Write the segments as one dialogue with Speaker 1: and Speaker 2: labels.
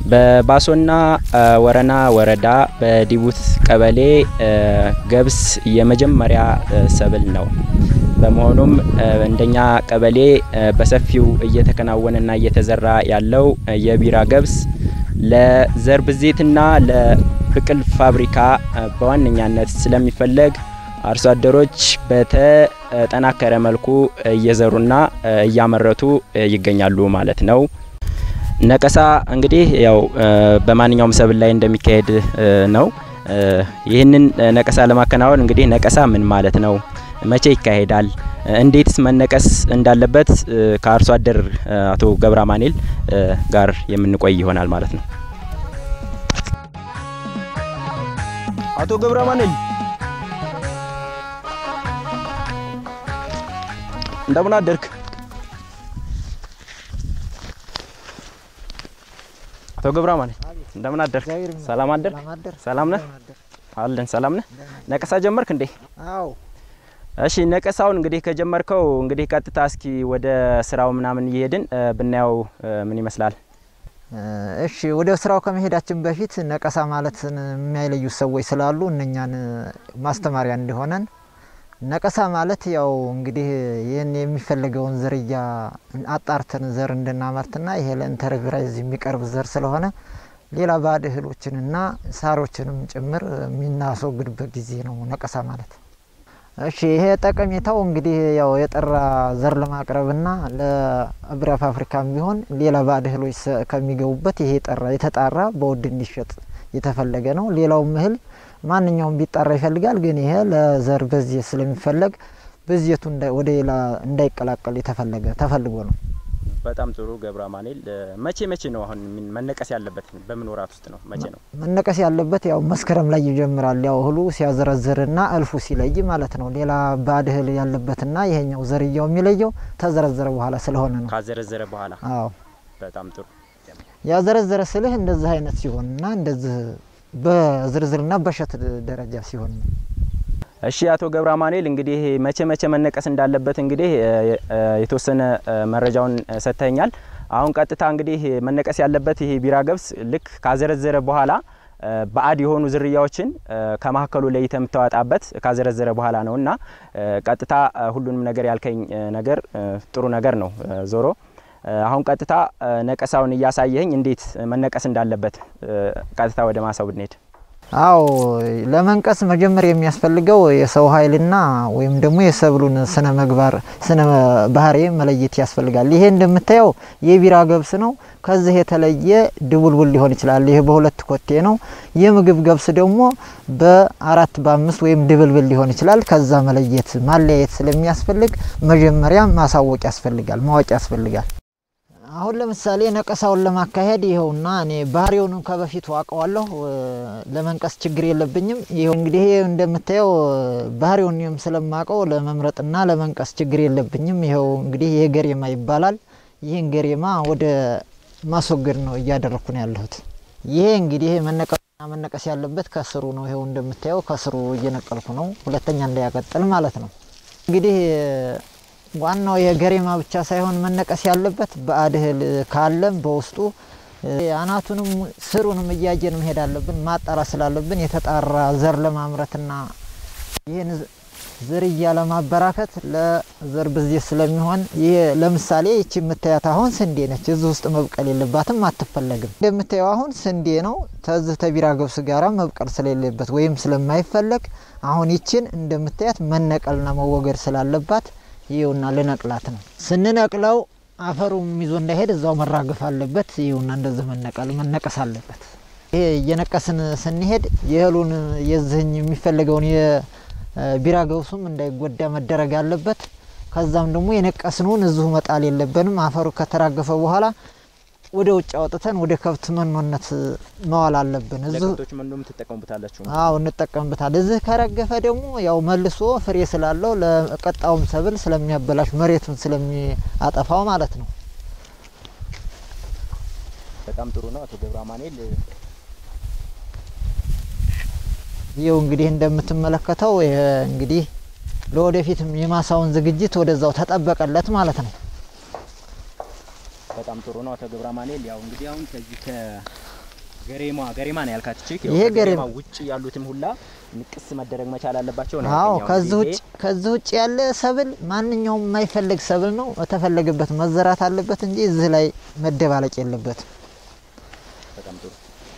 Speaker 1: በባሶና ወረና ወረዳ በዲቡት ቀበሌ ገብስ የመጀመሪያ ሰብል ነው። በመሆኑም እንደኛ ቀበሌ በሰፊው እየተከናወነና እየተዘራ ያለው የቢራ ገብስ ለዘር ብዜትና ለብቅል ፋብሪካ በዋነኛነት ስለሚፈለግ አርሶ አደሮች በተጠናከረ መልኩ እየዘሩና እያመረቱ ይገኛሉ ማለት ነው። ነቀሳ እንግዲህ ያው በማንኛውም ሰብል ላይ እንደሚካሄድ ነው። ይህንን ነቀሳ ለማከናወን እንግዲህ ነቀሳ ምን ማለት ነው? መቼ ይካሄዳል? እንዴትስ መነቀስ እንዳለበት ከአርሶ አደር አቶ ገብረ አማኑኤል ጋር የምንቆይ ይሆናል ማለት ነው። አቶ ገብረ አማኑኤል እንደምን አደርክ? አቶ ገብረ አማኑኤል እንደምን አደርክ? ሰላም አደርክ? ሰላም ነህ? አለን ሰላም ነህ? ነቀሳ ጀመርክ እንዴ?
Speaker 2: አዎ።
Speaker 1: እሺ ነቀሳውን እንግዲህ ከጀመርከው እንግዲህ ቀጥታ እስኪ ወደ ስራው ምናምን እየሄድን ብናየው ምን ይመስላል?
Speaker 2: እሺ ወደ ስራው ከመሄዳችን በፊት ነቀሳ ማለትን የሚያይለዩ ሰዎች ስላሉ እነኛን ማስተማሪያ እንዲሆነን ነቀሳ ማለት ያው እንግዲህ ይህን የሚፈለገውን ዝርያ አጣርተን ዘር እንድናመርትና ይሄ ለኢንተርፕራይዝ የሚቀርብ ዘር ስለሆነ ሌላ ባዕድ እህሎችንና ሳሮችንም ጭምር የምናስወግድበት ጊዜ ነው ነቀሳ ማለት። እሺ ይሄ ጠቀሜታው እንግዲህ ያው የጠራ ዘር ለማቅረብና ለብራ ፋብሪካም ቢሆን ሌላ ባዕድ እህሎች ከሚገቡበት ይሄ የጠራ የተጣራ በውድ እንዲሸጥ የተፈለገ ነው። ሌላውም እህል ማንኛውም ቢጣራ ይፈልጋል። ግን ይሄ ለዘር በዚህ ስለሚፈለግ በዚየቱ ወደ ሌላ እንዳይቀላቀል የተፈለገ ተፈልጎ ነው።
Speaker 1: በጣም ጥሩ ገብረ አማኑኤል። መቼ መቼ ነው አሁን መነቀስ ያለበት? በምን ወራት ውስጥ ነው? መቼ ነው
Speaker 2: መነቀስ ያለበት? ያው መስከረም ላይ ይጀምራል። ያው እህሉ ሲያዘረዝርና እልፉ ሲለይ ማለት ነው። ሌላ ባዕድ እህል ያለበትና ይሄኛው ዘርያው የሚለየው ተዘረዘረ በኋላ ስለሆነ ነው።
Speaker 1: ካዘረዘረ በኋላ።
Speaker 2: አዎ
Speaker 1: በጣም ጥሩ።
Speaker 2: ያዘረዘረ ስልህ እንደዚህ አይነት ሲሆንና እንደዚህ በዝርዝርና በሸት ደረጃ ሲሆን ነው።
Speaker 1: እሺ አቶ ገብረ አማኑኤል እንግዲህ መቼ መቼ መነቀስ እንዳለበት እንግዲህ የተወሰነ መረጃውን ሰጥተኛል። አሁን ቀጥታ እንግዲህ መነቀስ ያለበት ይሄ ቢራ ገብስ ልክ ካዘረዘረ በኋላ ባዕድ የሆኑ ዝርያዎችን ከመካከሉ ለይተ የምታወጣበት ካዘረዘረ በኋላ ነው እና ቀጥታ ሁሉንም ነገር ያልከኝ ነገር ጥሩ ነገር ነው። ዞሮ አሁን ቀጥታ ነቀሳውን እያሳየኝ እንዴት መነቀስ እንዳለበት ቀጥታ ወደ ማሳው ብንሄድ
Speaker 2: አዎ ለመንቀስ መጀመሪያ የሚያስፈልገው የሰው ኃይልና ወይም ደግሞ የሰብሉን ስነ ምግባር ስነ ባህሪ መለየት ያስፈልጋል። ይሄ እንደምታየው የቢራ ገብስ ነው። ከዚህ የተለየ ድቡልቡል ሊሆን ይችላል። ይሄ በሁለት ኮቴ ነው። የምግብ ገብስ ደግሞ በአራት በአምስት ወይም ድብልብል ሊሆን ይችላል። ከዛ መለየት ማለያየት ስለሚያስፈልግ መጀመሪያ ማሳወቅ ያስፈልጋል፣ ማወቅ ያስፈልጋል። አሁን ለምሳሌ ነቀሳውን ለማካሄድ ይኸውና እኔ ባህሪውንም ከበፊቱ አውቀዋለሁ። ለመንቀስ ችግር የለብኝም። ይኸው እንግዲህ እንደምታየው ባህሪውንም ስለማውቀው ለመምረጥና ለመንቀስ ችግር የለብኝም። ይኸው እንግዲህ ይሄ ገሬማ ይባላል። ይህን ገሬማ ወደ ማስወገድ ነው እያደረግኩ ነው ያለሁት። ይሄ እንግዲህ መነቀስና መነቀስ ያለበት ከስሩ ነው። ይኸው እንደምታየው ከስሩ እየነቀልኩ ነው፣ ሁለተኛ እንዳያቀጥል ማለት ነው። እንግዲህ ዋናው የገሬማ ብቻ ሳይሆን መነቀስ ያለበት ባዕድ እህል ካለም በውስጡ አናቱንም ስሩንም እያየን መሄድ አለብን። ማጣራት ስላለብን የተጣራ ዘር ለማምረትና ይህን ዝርያ ለማበራከት ለዘር ብዜት ስለሚሆን ይህ ለምሳሌ ይቺ የምታያት አሁን ስንዴ ነች። እዚህ ውስጥ መብቀል የለባትም፣ አትፈለግም። እንደምታየው አሁን ስንዴ ነው። ተዚህ ተቢራ ገብስ ጋራ መብቀል ስለሌለበት ወይም ስለማይፈለግ አሁን ይችን እንደምታያት መነቀልና መወገድ ስላለባት ይኸውና ልነቅላት ነው። ስንነቅለው አፈሩም ይዞ እንዳይሄድ እዛው መራገፍ አለበት። ይኸውና እንደዚህ መነቀል መነቀስ አለበት። ይሄ እየነቀስን ስንሄድ የእህሉን የዝህኝ የሚፈለገውን የቢራ ገብሱም እንዳይጎዳ መደረግ አለበት። ከዛም ደግሞ የነቀስነውን እዚሁ መጣል የለብንም። አፈሩ ከተራገፈ በኋላ ወደ ውጭ አውጥተን ወደ ከብት መኖነት መዋል አለብን።
Speaker 1: ለከብቶች መኖም ትጠቀሙበታላችሁ?
Speaker 2: አዎ እንጠቀምበታል። እዚህ ከረገፈ ደግሞ ያው መልሶ ፍሬ ስላለው ለቀጣውም ሰብል ስለሚያበላሽ መሬቱን ስለሚያጠፋው ማለት ነው።
Speaker 1: በጣም ጥሩ ነው አቶ ገብረ አማኑኤል።
Speaker 2: ይኸው እንግዲህ እንደምትመለከተው ይሄ እንግዲህ ለወደፊትም የማሳውን ዝግጅት ወደዛው ተጠበቀለት ማለት ነው።
Speaker 1: በጣም ጥሩ ነው አቶ ገብረ አማኑኤል። ያው እንግዲህ አሁን ከዚህ ገሬማ ገሬማ ነው ያልካት ቺክ
Speaker 2: ይሄ ገሬማ
Speaker 1: ውጭ ያሉትም ሁላ ንቅስ መደረግ መቻል አለባቸው ነው
Speaker 2: አዎ
Speaker 1: ያልከኝ። አሁን
Speaker 2: ከዚህ
Speaker 1: ይሄ
Speaker 2: ውጭ ከዚህ ውጭ ያለ ሰብል ማንኛውም የማይፈልግ ሰብል ነው በተፈለገበት መዘራት አለበት እንጂ እዚህ ላይ መደባለቅ የለበትም።
Speaker 1: በጣም ጥሩ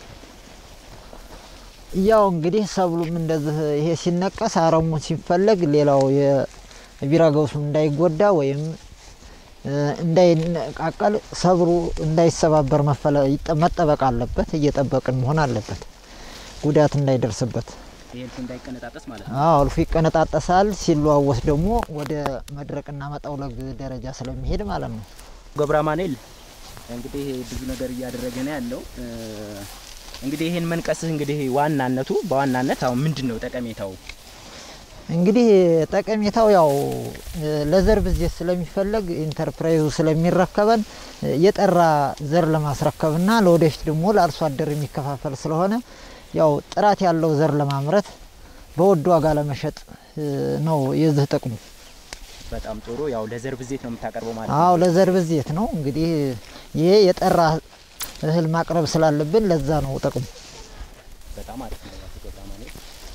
Speaker 2: ያው እንግዲህ ሰብሉም እንደዚህ ይሄ ሲነቀስ አረሙ ሲፈለግ ሌላው የቢራ ገብሱ እንዳይጎዳ ወይም እ፣ እንዳይነቃቀል ሰብሩ እንዳይሰባበር መፈለ- ይጠ- መጠበቅ አለበት። እየጠበቅን መሆን አለበት ጉዳት እንዳይደርስበት።
Speaker 1: ይሄ እልፍ እንዳይቀነጣጠስ ማለት ነው።
Speaker 2: አዎ እልፉ ይቀነጣጠሳል። ሲለዋወስ ደግሞ ወደ መድረቅና መጠውለግ ደረጃ ስለሚሄድ ማለት ነው።
Speaker 1: ገብረ አማኑኤል እንግዲህ ብዙ ነገር እያደረገ ነው ያለው። እ፣ እንግዲህ ይሄን መንቀስህ እንግዲህ ዋናነቱ በዋናነት አሁን ምንድን ነው ጠቀሜታው?
Speaker 2: እንግዲህ ጠቀሜታው ያው እ፣ ለዘር ብዜት ስለሚፈለግ ኢንተርፕራይዙ ስለሚረከበን እ፣ የጠራ ዘር ለማስረከብና ለወደፊት ደግሞ ለአርሶ አደር የሚከፋፈል ስለሆነ ያው ጥራት ያለው ዘር ለማምረት በውድ ዋጋ ለመሸጥ እ፣ ነው የዚህ ጥቅሙ።
Speaker 1: በጣም ጥሩ ያው ለዘር ብዜት ነው የምታቀርበው ማለት
Speaker 2: አዎ
Speaker 1: ነው።
Speaker 2: ለዘር ብዜት ነው እንግዲህ ይሄ የጠራ እህል ማቅረብ ስላለብን ለዛ ነው ጥቅሙ።
Speaker 1: በጣም አሪፍ ነው አቶ ገብረ አማኑኤል።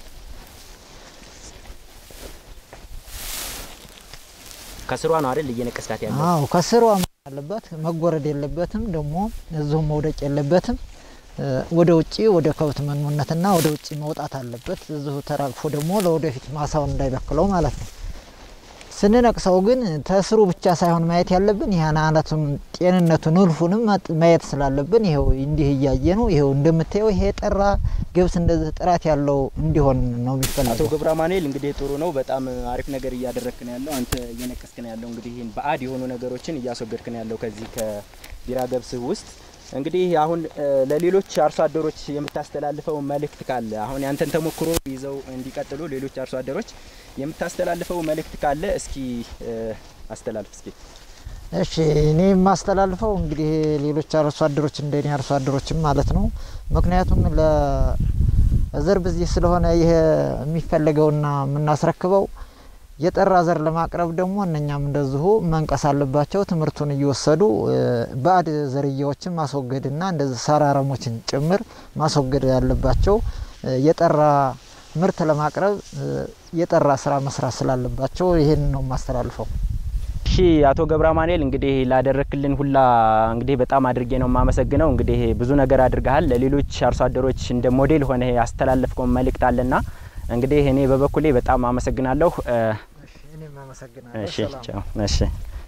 Speaker 1: ከስሯ ነው አይደል እየነቀስካት ያለው?
Speaker 2: አዎ ከስሯ መሆን አለበት፣ መጎረድ የለበትም፣ ደግሞ እዚሁም መውደቅ የለበትም። እ፣ ወደ ውጭ ወደ ከብት መኖነትና ወደ ውጭ መውጣት አለበት። እዚሁ ተራግፎ ደግሞ ለወደፊት ማሳውን እንዳይበክለው ማለት ነው። ስንነቅሰው ግን ተስሩ ብቻ ሳይሆን ማየት ያለብን ይህን አነቱን ጤንነቱን እልፉንም መጥ- ማየት ስላለብን ይኸው እንዲህ እያየ ነው። ይኸው እንደምታየው ይሄ የጠራ ገብስ እንደዚህ ጥራት ያለው እንዲሆን ነው
Speaker 1: አቶ
Speaker 2: የሚፈለገው።
Speaker 1: ገብረ አማኑኤል እንግዲህ ጥሩ ነው። በጣም አሪፍ ነገር እያደረግክ ነው ያለው። አንተ እየነቀስክ ነው ያለው። እንግዲህ ይህን ባዕድ የሆኑ ነገሮችን እያስወገድክ ነው ያለው ከዚህ ከቢራ ገብስህ ውስጥ። እንግዲህ አሁን እ፣ ለሌሎች አርሶ አደሮች የምታስተላልፈው መልእክት ካለ አሁን ያንተን ተሞክሮ ይዘው እንዲቀጥሉ ሌሎች አርሶ አደሮች የምታስተላልፈው መልእክት ካለ እስኪ እ፣ አስተላልፍ እስኪ።
Speaker 2: እሺ እኔ የማስተላልፈው እንግዲህ ሌሎች አርሶ አደሮች እንደኔ አርሶ አደሮችም ማለት ነው። ምክንያቱም ለዘር ብዜት ስለሆነ ይሄ የሚፈለገውና የምናስረክበው የጠራ ዘር ለማቅረብ ደግሞ እነኛም እንደዚሁ መንቀስ አለባቸው። ትምህርቱን እየወሰዱ እ፣ ባዕድ ዝርያዎችን ማስወገድና እንደዚህ ሳር አረሞችን ጭምር ማስወገድ ያለባቸው እ፣ የጠራ ምርት ለማቅረብ እ፣ የጠራ ስራ መስራት ስላለባቸው ይሄን ነው የማስተላልፈው።
Speaker 1: እሺ አቶ ገብረ አማኑኤል እንግዲህ ላደረክልን ሁላ እንግዲህ በጣም አድርጌ ነው የማመሰግነው። እንግዲህ ብዙ ነገር አድርገሃል። ለሌሎች አርሶ አደሮች እንደ ሞዴል ሆነ ያስተላለፍከው መልእክት አለና እንግዲህ እኔ በበኩሌ በጣም አመሰግናለሁ። እ፣
Speaker 2: እኔም አመሰግናለሁ።
Speaker 1: እሺ
Speaker 2: ሰላም።
Speaker 1: ቻው። እሺ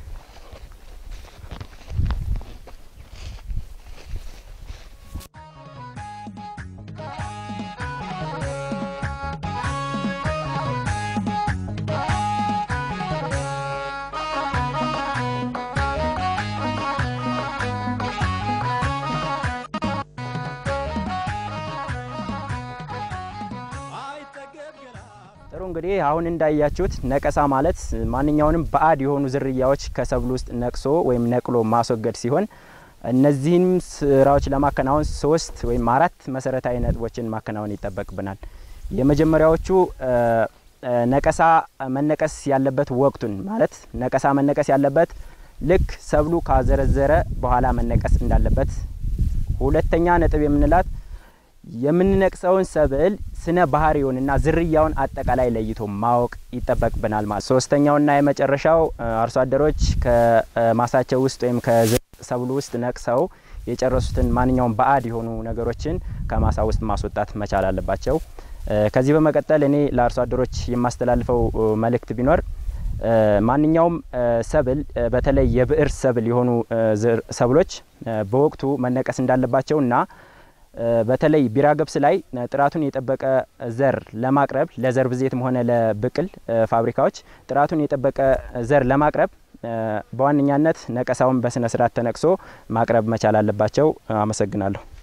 Speaker 1: ጥሩ እንግዲህ አሁን እንዳያችሁት ነቀሳ ማለት ማንኛውንም ባዕድ የሆኑ ዝርያዎች ከሰብል ውስጥ ነቅሶ ወይም ነቅሎ ማስወገድ ሲሆን እነዚህም ስራዎች ለማከናወን ሶስት ወይም አራት መሰረታዊ ነጥቦችን ማከናወን ይጠበቅብናል። የመጀመሪያዎቹ እ፣ እ፣ ነቀሳ መነቀስ ያለበት ወቅቱን ማለት ነቀሳ መነቀስ ያለበት ልክ ሰብሉ ካዘረዘረ በኋላ መነቀስ እንዳለበት። ሁለተኛ ነጥብ የምንላት የምንነቅሰውን ሰብል ስነ ባህሪውንና ዝርያውን አጠቃላይ ለይቶ ማወቅ ይጠበቅብናል ማለት። ሶስተኛውና የመጨረሻው እ፣ አርሶ አደሮች ከማሳቸው ውስጥ ወይም ከሰብሉ ውስጥ ነቅሰው የጨረሱትን ማንኛውም ባዕድ የሆኑ ነገሮችን ከማሳ ውስጥ ማስወጣት መቻል አለባቸው። እ፣ ከዚህ በመቀጠል እኔ ለአርሶ አደሮች የማስተላልፈው እ፣ መልእክት ቢኖር እ፣ ማንኛውም እ፣ ሰብል እ፣ በተለይ የብዕር ሰብል የሆኑ እ፣ ዝር- ሰብሎች እ፣ በወቅቱ መነቀስ እንዳለባቸውና እ፣ በተለይ ቢራ ገብስ ላይ እ፣ ጥራቱን የጠበቀ ዘር ለማቅረብ ለዘር ብዜትም ሆነ ለብቅል እ፣ ፋብሪካዎች ጥራቱን የጠበቀ ዘር ለማቅረብ እ፣ በዋነኛነት ነቀሳውን በስነ ስርዓት ተነቅሶ ማቅረብ መቻል አለባቸው። አመሰግናለሁ።